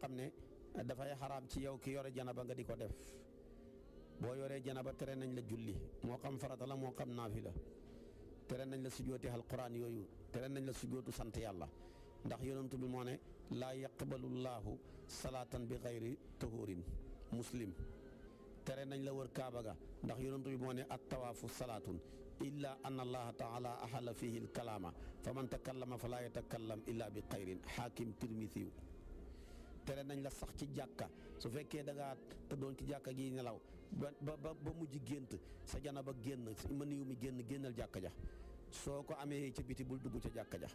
xam ne dafay xaraam ci yow ki yore janaba nga di ko def boo yoree janaba tere nañ la julli moo xam farata la moo xam naafila tere nañ la sujjooti alquran yooyu tere nañ la sujjootu sant yàlla ndax yonentu bi moo ne laa yaqbalu llaahu salaatan bi xayri tahurin muslim tere nañ la wër kaaba ga ndax yonentu bi moo ne at tawaafu salaatun illa an allaha taala ahala fihi alkalaama fa man takallama fa laa yatakallam illa bi xayrin xaakim tirmisiw tere nañ la sax ci jàkka su fekkee da ngaa tëddoon ci jàkka gi nelaw ba ba ba mujj gént sa jana ba génn mën yu mi génn génnal jàkka ja soo ko amee ca biti bul dugg ca jàkka ja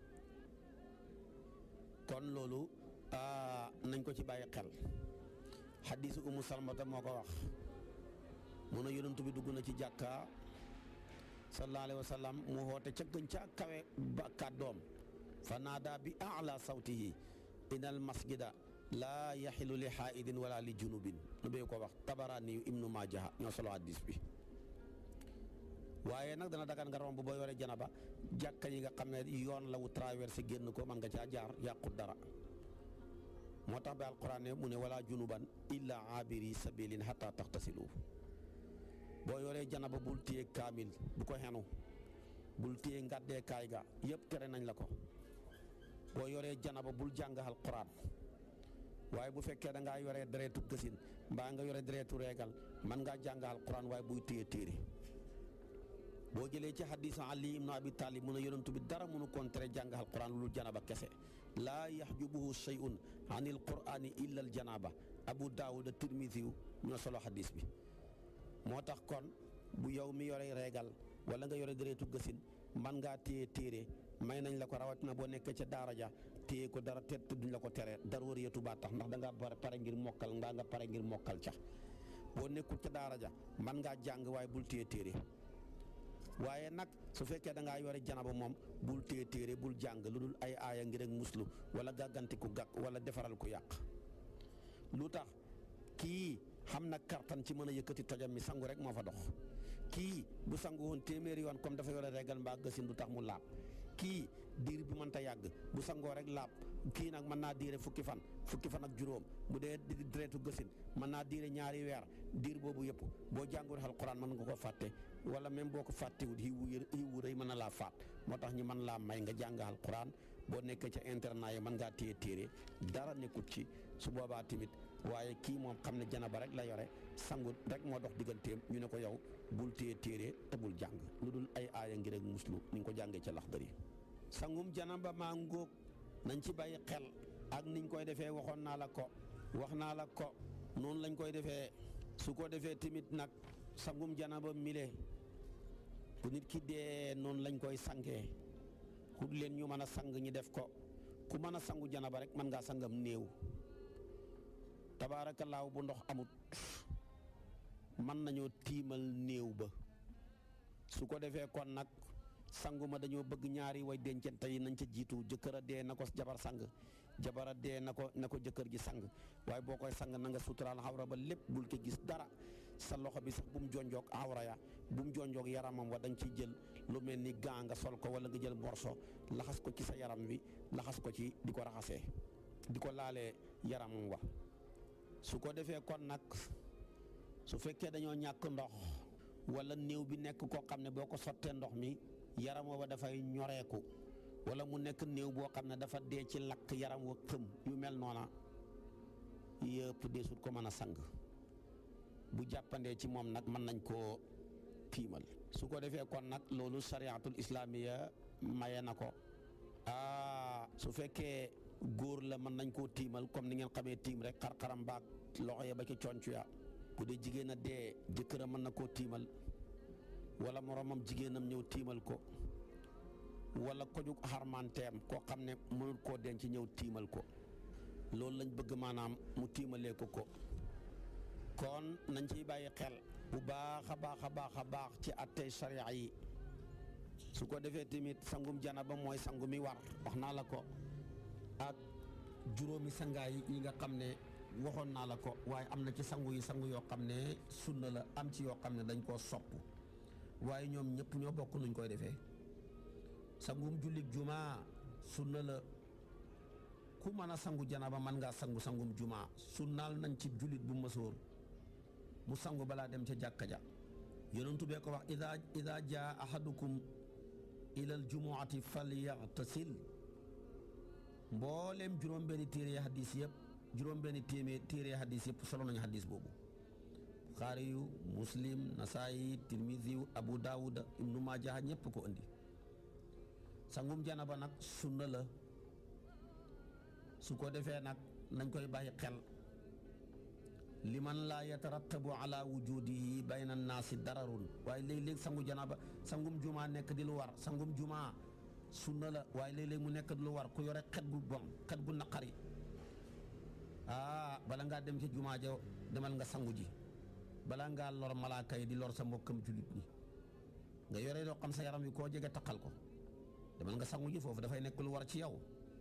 kon loolu nañ ko ci bàyyi xel xadiisu umu salmata moo ko wax mu ne yonentu bi dugg na ci jàkka sallallahu alayhi wa sallam mu xoote ca gën ca kawe ba kàddoom fa naada bi ala sawtihi inal masjida laa yaxilu li xaaidin wala li junubin nu bee ko wax tabaraani yu ibnu maajaha ñoo solo hadis bi waaye nag dana dagan nga romb boo yore janaba jàkka yi nga xam ne yoon la wu traversé génn ko man nga caa jaar yàqut dara moo tax ba alquran ne mu ne wala junuban illa abiri sabilin hatta taxtasilu boo yoree janaba bul téye kaamil bu ko xenu bul téye ngàddee kaay ga yëpp tere nañ la ko boo yoree janaba bul jàng alquran waaye bu fekkee da ngaa yoree deretu gësin mbaa nga yore deretu reegal man ngaa jàng alquran waaye buy téye téere boo jëlee ci hadis Ali ibn Abi Talib mun a yonentu bi dara mënu koon tere jàng alquran lu janaba kese laa yaxjubuhu shay'un an il qurani illa al janaba Abu Daawud Tirmisi ñoo solo hadis bi moo tax kon bu yow mi yore reegal wala nga yore deretu gësin man ngaa téye téere may nañ la ko rawatina boo nekkee ca daara ja téye ko dara te duñ la ko tere dara war yetu baa tax ndax da ngaa pare ngir mokkal ndaa nga pare ngir mokkal ca boo nekkul ca daara ja man ngaa jàng waaye bul téye téere waaye nag su fekkee da ngaa yore janaba moom bul téye téere bul jàng lu dul ay aaya ngir ak muslu wala gàgganti ku gàkk wala defaral ku yàq lu tax kii xam na kartan ci mën a yëkkati tojam mi sangu rek moo fa dox kii bu sangu woon téeméeri yoon comme dafa yore régal mbaa gësin du tax mu laab kii diir bi mënta yàgg bu sangoo rek laab kii nag mën naa diire fukki fan fukki fan ak juróom bu dee direetu gësin mën naa diire ñaari weer diir boobu yëpp boo jàngul alquran mën nga ko fàtte wala même boo ko fàttewut xiwu xiwu rëy mën na laa faat moo tax ñi mën laa may nga jàng alquran boo nekkee ca internat yi mën ngaa téye téere dara nekkut ci su boobaa tamit waaye kii moom xam ne janaba rek la yore sangut rek moo dox digganteem ñu ne ko yow bul téye téere te bul jàng lu dul ay aaya ngir ak muslu ni nga ko jàngee ca Laxdari sangum janaba maa ngóog nañ ci bàyyi xel ak niñ koy defee waxoon naa la ko wax naa la ko noonu lañ koy defee su ko defee tamit nag sangum janaba mile bu nit ki dee noonu lañ koy sangee xut leen ñu mën a sang ñi def ko ku mën a sangu janaba rek mën ngaa sangam néew tabaarakallaahu bu ndox amut mën nañoo tiimal néew ba su ko defee kon nag sangu ma dañoo bëgg ñaari way dencante yi nañ ca jiitu jëkkër a dee na ko jabar sang jabar a dee na ko na ko jëkkër ji sang waaye boo koy sang na nga suturaal xawra ba lépp bul ko gis dara sa loxo bi sax bu mu jonjoog awra ya bu mu jonjoog yaramam wa da nga ciy jël lu mel ni gaa nga sol ko wala nga jël morso laxas ko ci sa yaram wi laxas ko ci di ko raxasee di ko laalee yaramam wa su ko defee kon nag su fekkee dañoo ñàkk ndox wala néew bi nekk koo xam ne boo ko sottee ndox mi yaram wa dafay ñoreeku wala mu nekk néew boo xam ne dafa dee ci lakk yaram wa xëm yu mel noona yëpp deesut ko mën a sang bu jàppandee ci moom nag mën nañ koo tiimal su ko defee kon nag loolu sariatul islamiya maye na ko aa su fekkee góor la mën nañ koo tiimal comme ni ngeen xamee tiim rek xar-xaram baag loxo ya ba ci concu ya bu dee jigéen a dee jëkkëram mën na koo tiimal wala moromam jigéenam ñëw tiimal ko wala ko jug xarmanteem koo xam ne mënul koo denc ñëw tiimal ko loolu lañ bëgg maanaam mu tiimalee ko ko kon nañ ciy bàyyi xel bu baax a baax a baax a baax ci attey sharia yi su ko defee tamit sangum janaba mooy sangu mi war wax naa la ko ak juróomi sangaay yi nga xam ne waxoon naa la ko waaye am na ci sangu yi sangu yoo xam ne sunna la am ci yoo xam ne dañ koo sopp waaye ñoom ñëpp ñoo bokk nuñ koy defee sangum jullit juma sunna la ku mën a sangu janaba man ngaa sangu sangum jumaa sunnaal nañ ci jullit bu mësoor mu sangu balaa dem ca jàkka ja yonentu bee ko wax ida ida jaa ahadukum ila al jumuati falyaghtasil mbooleem juróom-benni téere hadis yëpp juróom-benni téeméer téere hadis yëpp solo nañu hadis boobu buxaari yu muslim nasaayi tirmisi yu abu daawuda ibnu maaja ñëpp ko indi sangum janaba nag sunna la su ko defee nag nañ koy bàyyi xel liman laa yatarattabu ala wujudihi bayna naasi dararun waaye léeg-léeg sangu janaba sangum jumaa nekk di lu war sangum jumaa sunna la waaye léeg-léeg mu nekk di lu war ku yore xet gu bon xet gu naqari ah bala ngaa dem ci jumaa ja demal nga sangu ji bala ngaa lor malaaka yi di lor sa mbokkam jullit ñi nga yore loo xam sa yaram wi koo jege taqal ko demal nga sangu ji foofu dafay nekk lu war ci yow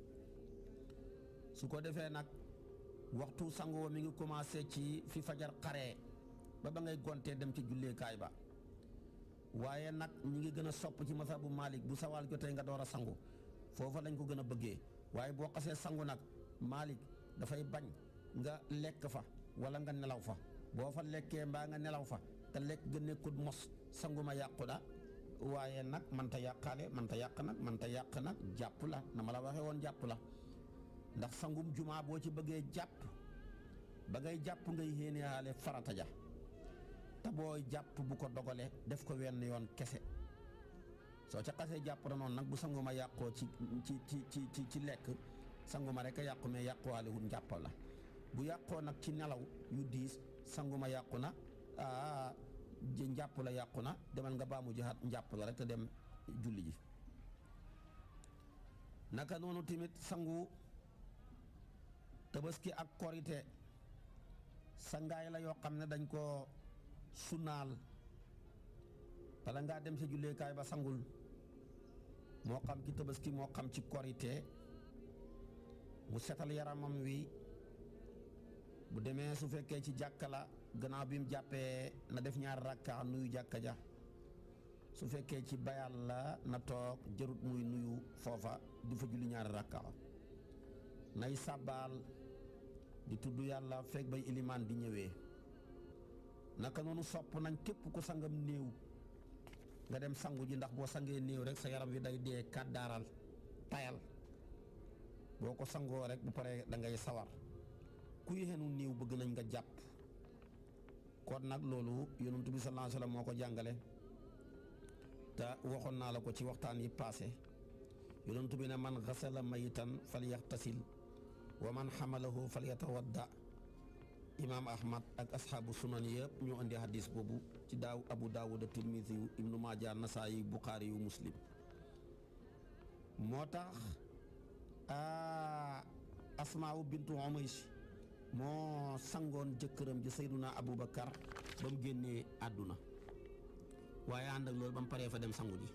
su ko defee nag waxtu sangoo mi ngi commencé ci fi fajar xaree ba ba ngay gontee dem ci julleekaay ba waaye nag ñi ngi gën a sopp ci masabu Malik bu sawaal jotee nga door a sangu foofa lañ ko gën a bëggee waaye boo xasee sangu nag Malik dafay bañ nga lekk fa wala nga nelaw fa boo fa lekkee mbaa nga nelaw fa te lekk ga nekkut mos sangu ma yàqu da waaye nag man ta yàqaale man ta yàq nag man ta yàq nag jàpp la na ma la waxee woon jàpp la ndax sangum jumaa boo ci bëggee jàpp ba ngay jàpp ngay yéeneyaale farata ja te booy jàpp bu ko dogale def ko wenn yoon kese soo ca xasee jàpp na noonu nag bu sanguma yàqoo ci ci ci ci ci lekk sanguma rek a yàqu mais yàquwaale wut njàpp la bu yàqoo nag ci nelaw yu diis sanguma yàqu na aa njàpp la yàqu na demal nga baamu jihaat njàpp la rek te dem julli ji naka noonu tamit sangu tabaski ak korite sangaay la yoo xam ne dañ ko sunnaal bala ngaa dem sa julleekaay ba sangul moo xam ci tabaski moo xam ci korite mu setal yaramam wi bu demee su fekkee ci jàkka la gannaaw bi mu jàppee na def ñaar rakka nuyu jàkka ja su fekkee ci bayal la na toog jarut muy nuyu foofa di fa julli ñaari rakka nay sàbbaal di tudd yàlla fekk bay ilimaan di ñëwee naka noonu sopp nañ képp ku sangam néew nga dem sangu ji ndax boo sangee néew rek sa yaram wi day dee kàddaaral tayal boo ko sangoo rek bu paree da ngay sawar ku yéexenu néew bëgg nañ nga jàpp kon nag loolu yonent bi sallallahu alayhi wasallam moo ko jàngale te waxoon naa la ko ci waxtaan yi paase yonent bi ne man xasala mayitan falyaxtasil wa man xamalahu falyatawadda imaam ahmad ak asxaabu sunan yëpp ñoo indi hadis boobu ci daaw abu daawud tirmisi yu ibnu maaja nasaayi buxaari yu muslim moo tax asmaawu bintu umays moo sangoon jëkkëram ji sayduna abubakar ba mu génnee àdduna waaye ànd ak loolu ba mu paree fa dem sangu ji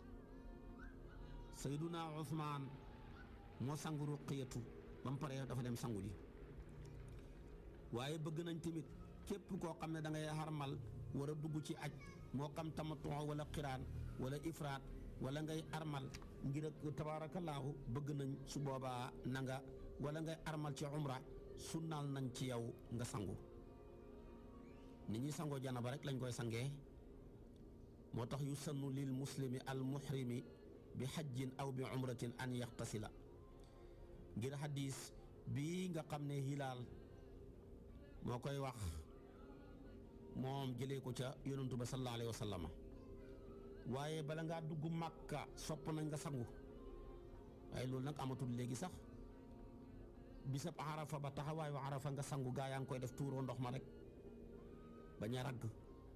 sayduna usmaan moo sangu ruqiyatu ba mu paree dafa dem sangu ji waaye bëgg nañ tamit képp koo xam ne da ngay xarmal war a dugg ci aj moo xam tamattu wala xiraan wala ifraat wala ngay armal ngir ak tabaarakallaahu bëgg nañ su boobaa na nga wala ngay armal ci umra sunnaal nañ ci yow nga sangu ni ñuy sangoo janaba rek lañ koy sangee moo tax yu sannu lil muslimi al muhrimi bi xajjin aw bi umratin an yaxtasila ngir xadis bii nga xam ne hilaal moo koy wax moom jëlee ko ca yonantu ba sallallahu alayhi wa sallama waaye bala ngaa dugg màkka sopp nañ nga sangu waaye loolu nag amatul léegi sax bisab arafa ba taxawaayu arafa nga sangu gaa yaa ngi koy def tuuroo ndox ma rek bañ a ragg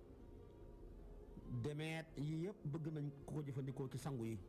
demeet yii yëpp bëgg nañ ko ko jëfandikoo ci sangu yi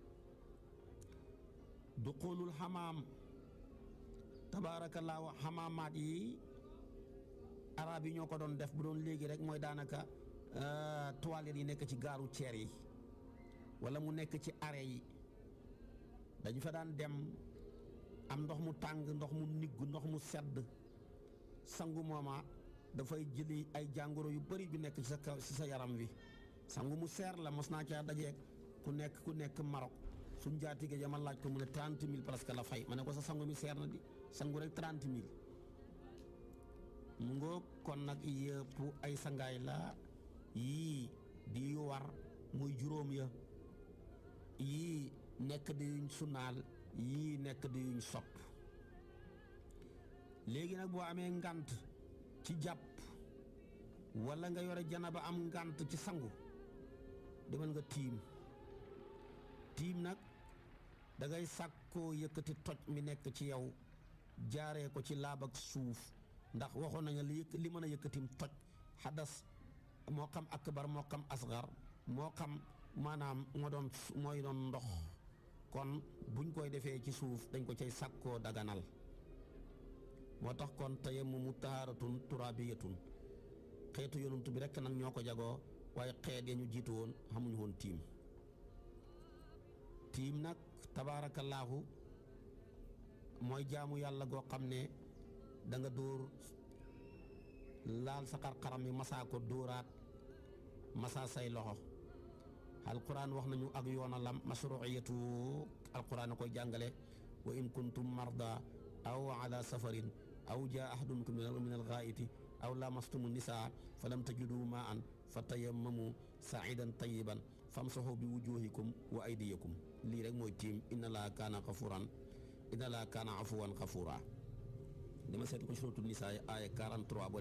du xoolul xamaam tabaarakallaahu xamaamaat yi arab yi ñoo ko doon def bu doon léegi rek mooy daanaka toilettes yi nekk ci gaaru ceer yi wala mu nekk ci arrêt yi dañu fa daan dem am ndox mu tàng ndox mu nigg ndox mu sedd sangu mooma dafay jëli ay jàngoro yu bari yu nekk ci sa kaw ci sa yaram wi sangu mu seer la mos naa caa dajeeg ku nekk ku nekk Maroc suñ jaatige ja ma laaj ko mu ne trente mille presque la fay ma ne ko sa sangu mi seer na di sangu rek trente mille mu ngoo kon nag yëpp ay sangaay la yii di yu war muy juróom ya yii nekk di yuñ sunaal yii nekk di yuñ sopp léegi nag boo amee ngant ci jàpp walla nga yore janaba am ngant ci sangu demal nga tiim tiim nag da ngay sàkkoo yëkkati toj mi nekk ci yow jaaree ko ci laab ak suuf ndax waxoon nañu li li mën a yëkkatim toj xadas moo xam akbar moo xam asgar moo xam maanaam moo doon mooy doon ndox kon buñ koy defee ci suuf dañ ko cay sàkkoo daganal moo tax kon tayammumu tahaaratun turaabiyatun xeetu yonent bi rekk nag ñoo ko jagoo waaye xeet ya ñu jiitu woon xamuñu woon tiim tiim nag tabaarakallaahu mooy jaamu yàlla goo xam ne da nga dóor laal sa xar-xaram yi masaa ko dóoraat masaa say loxo alquran wax nañu ak yoonalam mashruiyatu alquran a koy jàngale wa in kuntum marda aw ala safarin aw jaa ahadun minkum min alghaa'iti aw lamastumu nisaa falam tajidu maan fa tayammamu saidan tayiban famsahu bi wujuhikum wa aydiyakum lii rek mooy tiim inna laa kaana xafuran inna laa kaana afuwan xafura dama seet ko suratul nisaa aaya 43